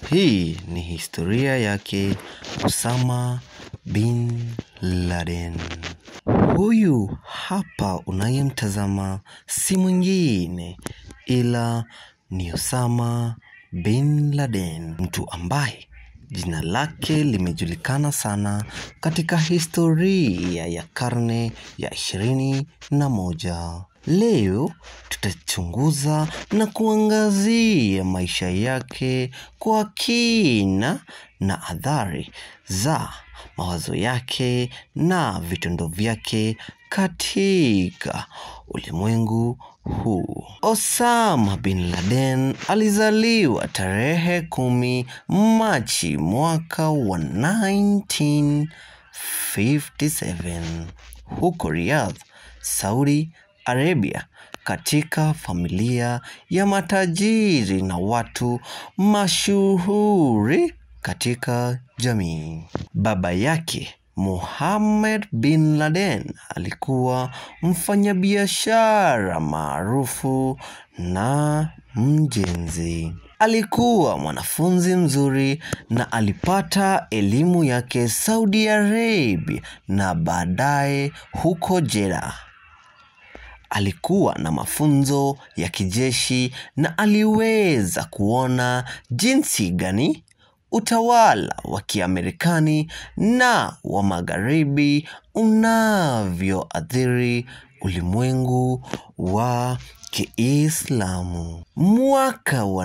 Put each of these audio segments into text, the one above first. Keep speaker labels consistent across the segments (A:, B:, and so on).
A: Hii ni historia yake Osama bin Laden. Huyu hapa unayemtazama si mwingine ila ni Osama bin Laden, mtu ambaye jina lake limejulikana sana katika historia ya karne ya ishirini na moja. Leo tutachunguza na kuangazia maisha yake kwa kina na athari za mawazo yake na vitendo vyake katika ulimwengu huu. Osama bin Laden alizaliwa tarehe kumi Machi mwaka wa 1957 huko Riyadh, Saudi Arabia katika familia ya matajiri na watu mashuhuri katika jamii. Baba yake Mohammed bin Laden alikuwa mfanyabiashara maarufu na mjenzi. Alikuwa mwanafunzi mzuri na alipata elimu yake Saudi Arabia na baadaye huko Jeddah. Alikuwa na mafunzo ya kijeshi na aliweza kuona jinsi gani utawala wa Kiamerikani na wa Magharibi unavyoathiri ulimwengu wa Kiislamu. Mwaka wa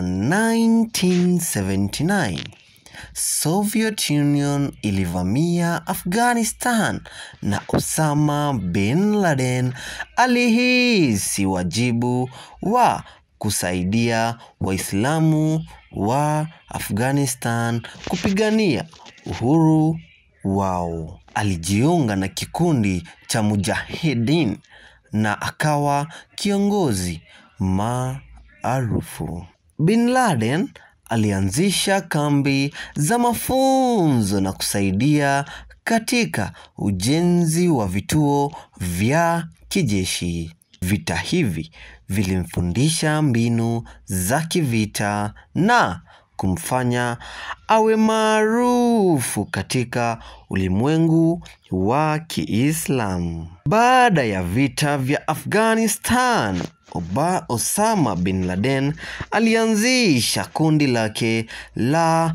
A: 1979 Soviet Union ilivamia Afghanistan na Osama bin Laden alihisi wajibu wa kusaidia Waislamu wa Afghanistan kupigania uhuru wao. Alijiunga na kikundi cha Mujahideen na akawa kiongozi maarufu. Bin Laden alianzisha kambi za mafunzo na kusaidia katika ujenzi wa vituo vya kijeshi. Vita hivi vilimfundisha mbinu za kivita na kumfanya awe maarufu katika ulimwengu wa Kiislamu. Baada ya vita vya Afghanistan, Oba Osama bin Laden alianzisha kundi lake la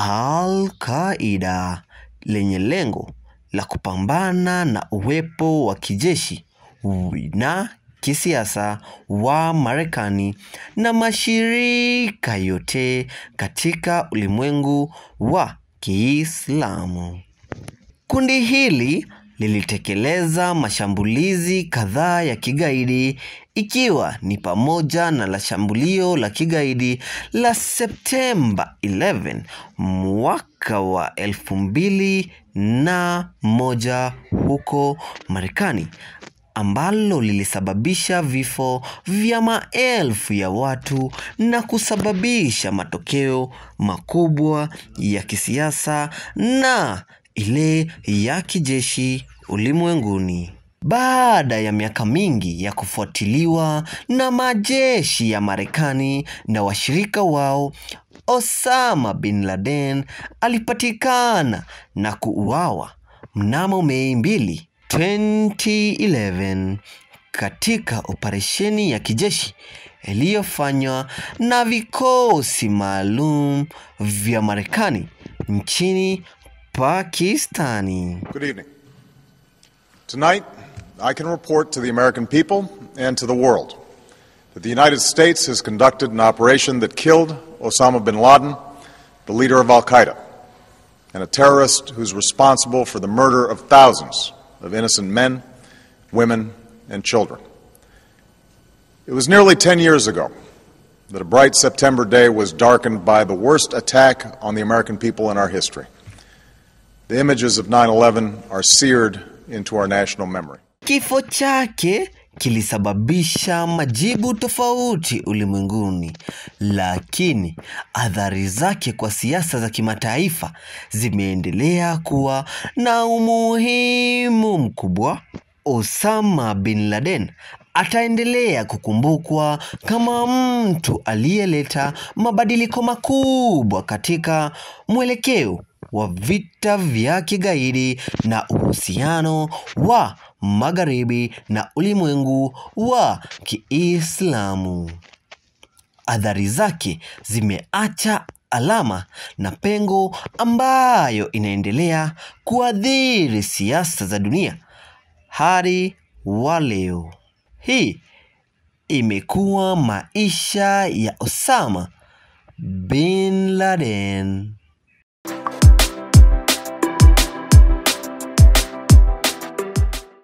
A: Al-Qaida lenye lengo la kupambana na uwepo wa kijeshi na kisiasa wa Marekani na mashirika yote katika ulimwengu wa Kiislamu. Kundi hili lilitekeleza mashambulizi kadhaa ya kigaidi ikiwa ni pamoja na la shambulio la kigaidi la Septemba 11 mwaka wa elfu mbili na moja huko Marekani ambalo lilisababisha vifo vya maelfu ya watu na kusababisha matokeo makubwa ya kisiasa na ile ya kijeshi ulimwenguni. Baada ya miaka mingi ya kufuatiliwa na majeshi ya Marekani na washirika wao, Osama bin Laden alipatikana na kuuawa mnamo Mei mbili 2011 katika operesheni ya kijeshi iliyofanywa na vikosi maalum vya Marekani nchini Pakistani.
B: Good evening. Tonight, I can report to the American people and to the world that the United States has conducted an operation that killed Osama bin Laden, the leader of Al Qaeda, and a terrorist who's responsible for the murder of thousands of innocent men, women, and children. It was nearly 10 years ago that a bright September day was darkened by the worst attack on the American people in our history. The images of 9 11 are seared into our national memory.
A: Kifo chake kilisababisha majibu tofauti ulimwenguni, lakini athari zake kwa siasa za kimataifa zimeendelea kuwa na umuhimu mkubwa. Osama bin Laden ataendelea kukumbukwa kama mtu aliyeleta mabadiliko makubwa katika mwelekeo wa vita vya kigaidi na uhusiano wa Magharibi na ulimwengu wa Kiislamu. Athari zake zimeacha alama na pengo ambayo inaendelea kuathiri siasa za dunia hadi wa leo. Hii imekuwa maisha ya Osama bin Laden.